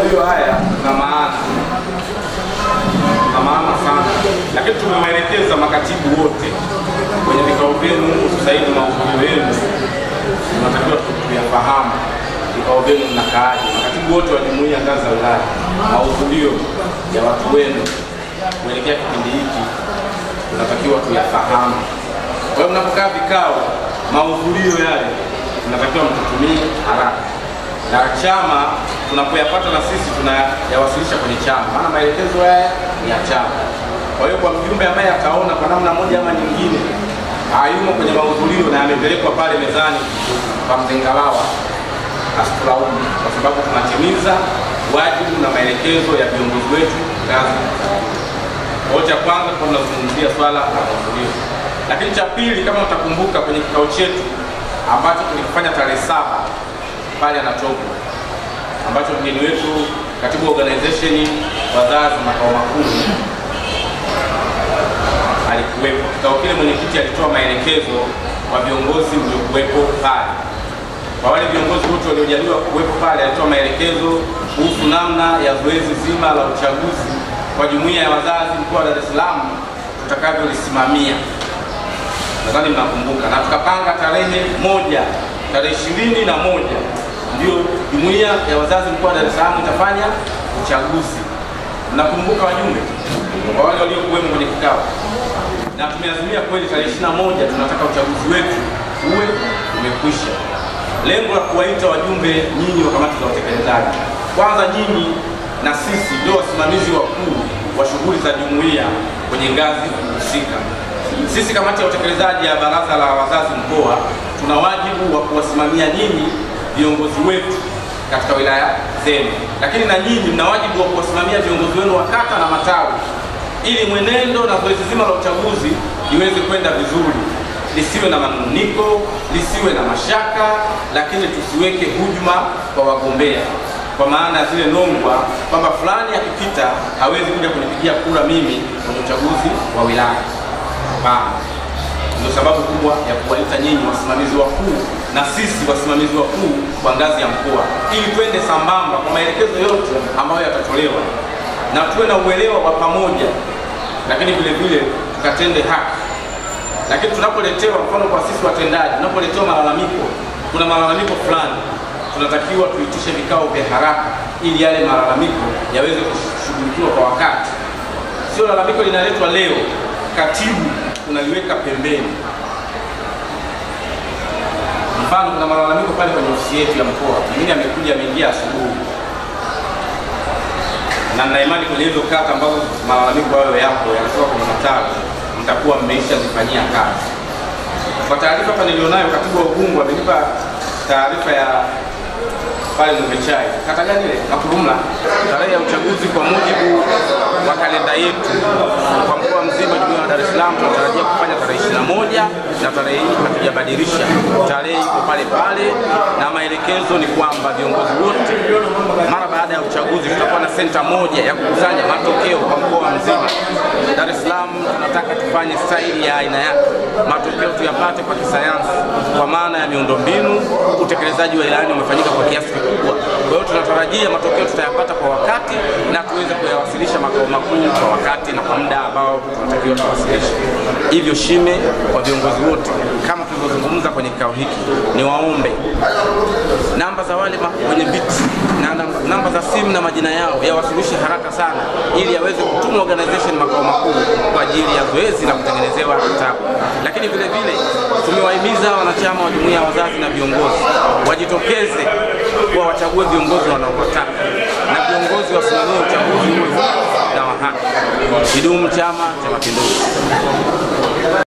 mahudhurio haya na maana na maana sana, lakini tumewaelekeza makatibu wote kwenye vikao vyenu sasa hivi, mahudhurio yenu tunatakiwa tuyafahamu vikao vyenu mnakaaje. Makatibu wote wa jumuiya ngazi za wilaya, mahudhurio ya watu wenu kuelekea kipindi hiki tunatakiwa tuyafahamu. Kwa hiyo mnapokaa vikao, mahudhurio yale tunatakiwa mtutumie haraka, na chama tunapoyapata na sisi tunayawasilisha kwenye chama, maana maelekezo haya ni ya chama. Kwa hiyo kwa mjumbe ambaye ataona kwa namna moja ama nyingine hayumo kwenye mahudhurio na amepelekwa pale mezani kwa mzengalawa, asitulaumu kwa sababu tunatimiza wajibu na maelekezo ya viongozi wetu ngazi wote. Ya kwanza tulikuwa tunazungumzia swala la mahudhurio, lakini cha pili, kama utakumbuka kwenye kikao chetu ambacho tulikifanya tarehe saba pale Anatogwa, ambacho mgeni wetu katibu wa organization wazazi makao makuu alikuwepo. Kikao kile mwenyekiti alitoa maelekezo kwa viongozi mliokuwepo pale. Kwa wale viongozi wote waliojaliwa kuwepo pale, alitoa maelekezo kuhusu namna ya zoezi zima la uchaguzi kwa jumuiya ya wazazi mkoa wa Dar es Salaam tutakavyolisimamia. Nadhani mnakumbuka, na tukapanga tarehe moja, tarehe ishirini na moja ndio jumuiya ya wazazi mkoa wa Dar es Salaam itafanya uchaguzi. Mnakumbuka wajumbe, kwa wale waliokuwemo kwenye kikao, na tumeazimia kweli tarehe ishirini na moja tunataka uchaguzi wetu uwe umekwisha. Lengo la kuwaita wajumbe nyinyi wa kamati za utekelezaji, kwanza nyinyi na sisi ndio wasimamizi wakuu wa shughuli za jumuiya kwenye ngazi husika. Sisi kamati ya utekelezaji ya baraza la wazazi mkoa tuna wajibu wa kuwasimamia nyinyi viongozi wetu katika wilaya zenu, lakini na nyinyi mna wajibu wa kuwasimamia viongozi wenu wa kata na matawi, ili mwenendo na zoezi zima la uchaguzi liweze kwenda vizuri, lisiwe na manuniko, lisiwe na mashaka, lakini tusiweke hujuma kwa wagombea kwa maana zile nongwa kwamba fulani akipita hawezi kuja kunipigia kura mimi kwenye uchaguzi wa wilaya. Hapana, ndio sababu kubwa ya kuwaita nyinyi wasimamizi wakuu na sisi wasimamizi wakuu kwa ngazi ya mkoa, ili twende sambamba kwa maelekezo yote ambayo yatatolewa na tuwe na uelewa wa pamoja, lakini vile vile tukatende haki. Lakini tunapoletewa, mfano kwa sisi watendaji, tunapoletewa malalamiko, kuna malalamiko fulani tunatakiwa tuitishe vikao vya haraka ili yale malalamiko yaweze kushughulikiwa kwa wakati. Sio lalamiko linaletwa leo, katibu unaliweka pembeni. Mfano, kuna malalamiko pale kwenye ofisi yetu ya mkoa, mwingine amekuja ameingia asubuhi, na nina imani kwenye hizo kata ambazo malalamiko hayo yapo yanatoka kwenye matawi, mtakuwa mmeisha zifanyia kazi. Kwa taarifa hapa nilionayo, katibu wa Ubungo amenipa taarifa ya pale Mwembechai, kata gani ile? Makurumla. Tarehe ya uchaguzi kwa mujibu wa kalenda yetu kwa mkoa mzima jumuiya ya Dar es Salaam tunatarajia kufanya tarehe 21 na tarehe hii hatujabadilisha, tarehe iko pale pale, na maelekezo ni kwamba viongozi wote mara baada ya uchaguzi tutakuwa na senta moja ya kukusanya matokeo kwa mkoa mzima. Dar es Salaam tunataka tufanye staili ya aina yake, matokeo tuyapate kwa kisayansi, kwa maana ya miundombinu. Utekelezaji wa ilani umefanyika kwa kiasi kikubwa, kwa hiyo tunatarajia matokeo tutayapata kwa wakati na tuweze kuyawasilisha makao makuu kwa wakati na kwa muda ambao tunatakiwa tuwasilishe. Hivyo shime kwa viongozi wote, kama tulivyozungumza kwenye kikao hiki, ni waombe namba za wale wenye viti na namba, namba za simu na majina yao yawasilishe haraka sana, ili yaweze kutumwa organization makao makuu kwa ajili ya zoezi la kutengenezewa kitabu. Lakini vile vile tumewahimiza wanachama wa jumuiya ya wazazi na viongozi wajitokeze kuwa wachague viongozi wanaowataka na viongozi wasimamie uchaguzi huo na wa haki. Kidumu Chama cha Mapinduzi!